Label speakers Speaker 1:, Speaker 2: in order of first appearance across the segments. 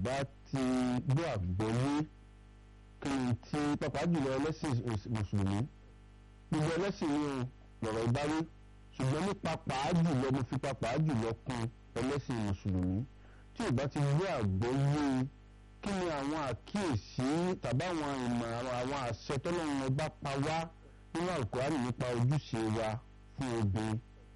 Speaker 1: bá ti gbọ́ àgbọ́yé kí n ti pàpà jùlọ ẹlẹ́sìn mùsùlùmí gbogbo ẹlẹ́sìn ni lọ̀rọ̀ ìbáwí ṣùgbọ́n ní pàpà jùlọ mo fi pàpà jùlọ kún ẹlẹ́sìn mùsùlùmí tí ò bá ti gbọ́ àgbọ́yé kí ni àwọn àkíyèsí tàbí àwọn ìmọ̀ àwọn àṣẹ tọ́lọ́run ọba pa wá nínú àlùkòránì nípa ojúṣe wa fún obìnrin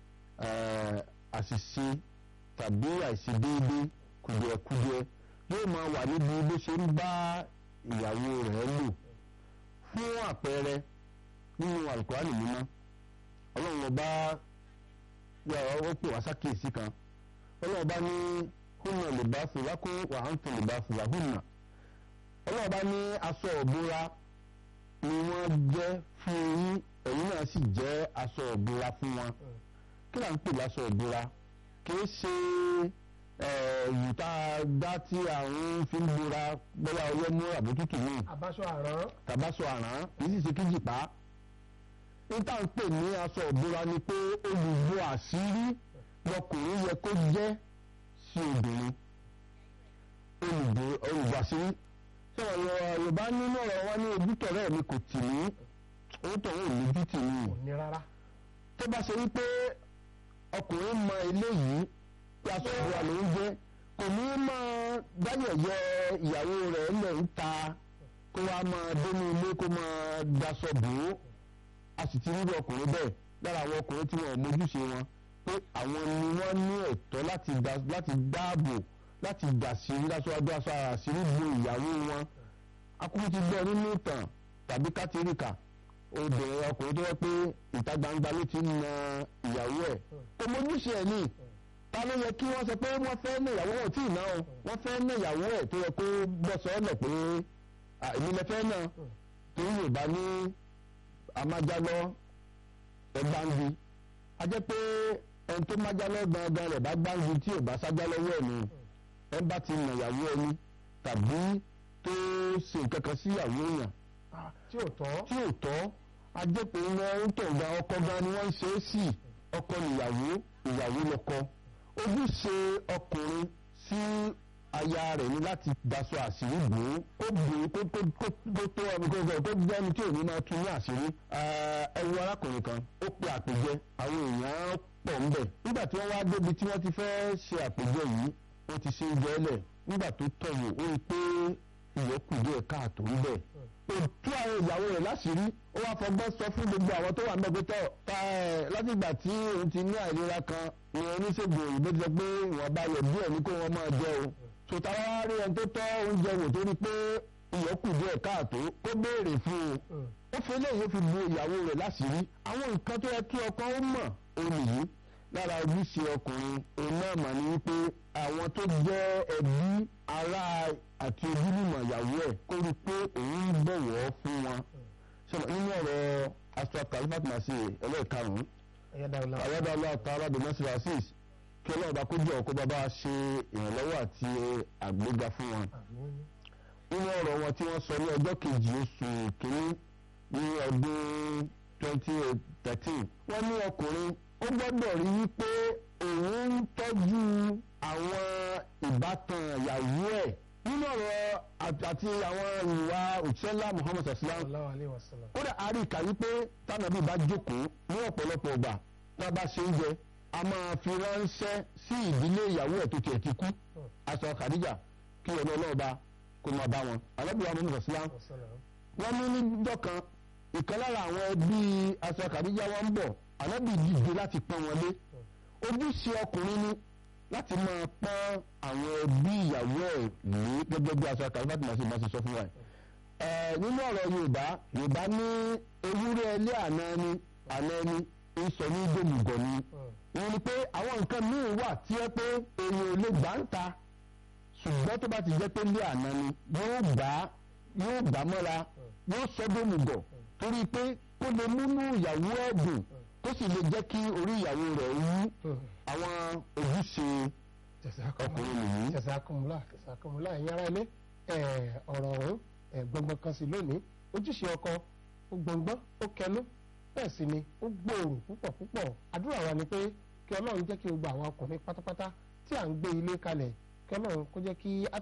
Speaker 1: àṣìṣe tàbí àìṣedéédé kùdìẹ̀kudiẹ yóò máa wà níbi bó ṣe ń bá ìyàwó rẹ̀ lò fún àpẹẹrẹ nínú àlùkòránì mímọ́ ọlọ́run ọba ó pè wá sákèésí kan ọlọ́run ọba ní húnà lè bá fúra kó wàhántì lè bá fúra húnà ọlọ́run ọba ní aṣọ òbúra ni wọ́n jẹ́ fún yín ẹ̀yin náà sì jẹ́ aṣọ òbúra fún wọn kí là ń pè láṣọ òbúra kì í ṣe ẹ̀yìn tá a dá tí àwọn fi ń bora bóyá ọyẹ́ mú àbótútù ní
Speaker 2: àbáṣọ àrán
Speaker 1: tàbáṣọ àrán kì í sì ṣe kíjì pa níta ń pè ní aṣọ òbúra ni pé olùbọ àṣírí lọkùnrin yẹ kó jẹ́ sí obìnrin olùbọ àṣírí sọ̀rọ̀ yorùbá nínú ọ̀rọ̀ wa ní ojútọ̀rẹ́ mi kò tì mí owó tọ̀rọ̀ ò lójú tì mí
Speaker 2: kò ní rárá
Speaker 1: tó bá ṣe wípé ọkùnrin mọ eléyìí tí aṣọ ìbora ló ń jẹ́ kò ní máa dáyẹ̀yẹ ìyàwó rẹ̀ lẹ̀ ń ta kó wá máa dénú ilé kó máa daṣọ bò ó a sì ti rí ọkùnrin bẹ́ẹ̀ lára àwọn ọkùnrin tí wọn ò mójúṣe wọn pé àwọn ni wọ́n ní ẹ̀tọ́ láti dáàbò láti dàsírí lásọ̀ọ́dọ aṣọ àṣírí bo ìyàwó wọn akúkú ti gbọ́ nínú ìtàn tàbí kátìríkà obìnrin ọkùnrin tó yẹ pé ìta gbangba ló ti ń na ìyàwó ẹ̀ kò mójúṣe ẹ̀ ní ta ló yẹ kí wọ́n sọ pé wọ́n fẹ́ ní ìyàwó wọn tí ì ná o wọ́n fẹ́ ní ìyàwó ẹ̀ tó yẹ kó bọ́ sọ́ọ́lẹ̀ pé èmi lè fẹ́ náà torí yorùbá ní amájálọ́ ẹgbàǹdì a jẹ́ pé ẹni tó májálọ́ gangan rẹ̀ bá gbàǹdì tí ò bá sájálọ́ wẹ̀ ni ẹ bá ti nà ìyàwó ẹni tàbí tó ṣe nǹkan kan sí ìyàwó èèyàn
Speaker 2: tí ò tọ́
Speaker 1: tí ò tọ́ a jẹ́ pé wọ́n ń tọ̀ ga ọkọ gan ni wọ́n ń ṣe é sí ọkọ nìyàwó ìyàwó lọ́kọ ojúṣe ọkùnrin sí aya rẹ̀ ní láti daṣọ àṣírí bò ó kó bò ó kó tó kó tó ẹni kó gbọ́ kó gbọ́ ẹni tí ò ní máa tún ní àṣírí ẹwu arákùnrin kan ó pe àpèjẹ àwọn èèyàn pọ̀ ń bẹ̀ nígbà tí wọ́n wá débi tí wọ́n ti fẹ́ ṣe àpèjẹ yìí wọ́n ti ṣe jẹ́lẹ̀ nígbà tó tọ̀wò ó rí pé ìyókù díẹ̀ káàtó ń bẹ̀ òtú àwọn ìyàwó rẹ̀ láṣìírí ó wá fọgbọ́n sọ fún gbogbo àwọn tó wà mẹ́gbẹ́tọ̀ ta ẹ̀ látìgbà tí òun ti ní àìlera kan ni oníṣègùn òyìnbó ti sọ pé ìwọ̀nba yẹ̀ díẹ̀ ní kó wọ́n máa jẹ o sòtà wá rí ẹni tó tọ́ oúnjẹ wò tó rí pé ìyókù díẹ̀ káàtó kó béèrè fún un ó fi eléyìí ó fi bu ìyàwó rẹ̀ láṣìírí àwọn nǹkan tó yẹ kí ọkọ ó mọ̀ ó nìyí lára ojúṣe ọkùnrin òun náà mà ní wípé àwọn tó jẹ́ ẹbí ará àti ojúlùmọ̀ ìyàwó ẹ̀ kó rí i pé òun ń bọ̀wọ̀ fún wọn. sọ̀rọ̀ nínú ọ̀rọ̀ astra califat masi ẹlẹ́ẹ̀karùn-ún ayọ́dàlọ́ àtàrà domestic assist kí ọlọ́ọ̀bá kó jẹ́ ọkọ bàbá ṣe ìrànlọ́wọ́ àti àgbéga fún wọn. nínú ọ̀rọ̀ wọn tí wọ́n sọ ní ọjọ́ kejì oṣù kìíní ní ọdún twenty thirteen wọ́n ní ọkùnrin ó gbọ́dọ̀ rí wípé òun ń tọ́jú àwọn ìbátan ìyàwó ẹ̀ nínú ọ̀rọ̀ àti àwọn ìwà òṣèlá Muhammad sallam kódà a rí ìkà wípé tánàbí bá jókòó ní ọ̀pọ̀lọpọ̀ ọgbà tá a bá ṣe oúnjẹ a máa fi ránṣẹ́ sí ìdílé ìyàwó ẹ̀ tó tiẹ̀ ti kú aṣọ Khadija kí ọ̀nà ọlọ́ọ̀ba kó máa bá wọn alábìyà Muhammad sallam wọ́n ní níjọ́ kan ìkan lára àwọn ẹbí aṣọ Khadija wọn ń bọ̀ ànábì dìde láti pọ́n wọn lé ojúṣe ọkùnrin ni láti máa pọ́n àwọn ẹbí ìyàwó ẹ̀ lé gẹ́gẹ́ bí aṣọ àkàrà láti máa ṣe máa ṣe sọ fún wa ẹ̀ nínú ọ̀rọ̀ yorùbá yorùbá ní ewúrẹ́ ẹlẹ́ àná ẹni àná ẹni ń sọ ní gbòmùgọ̀ ni wọ́n ní pé àwọn nǹkan míì wà tí ẹ pé èèyàn ò lè gbà ń ta ṣùgbọ́n tó bá ti jẹ́ pé lé àná ni yóò gbà yóò gbà mọ́ra yóò sọ gbòmùgọ̀ torí pé kó lè múnú ìyàwó ẹ̀ dùn tó sì lè jẹ́ kí orí ìyàwó rẹ̀ wú àwọn ojúṣe ọkùnrin nìyí.
Speaker 2: jẹsàkùnmùlà jẹsàkùnmùlà ẹ̀yin ará ilé ọ̀rọ̀ ọ̀hún gbọ̀ngbọ̀n kan sí lónìí ojúṣe ọkọ ó gbọ̀ngbọ́n ó kẹnu bẹ́ẹ̀ sì ni ó gbòòrò púpọ̀ púpọ̀ àdúrà wa ni pé kí ọlọ́run jẹ́ kí gbogbo àwọn ọkùnrin pátápátá tí à ń gbé ilé kalẹ̀ kí ọlọ́run kó jẹ́ kí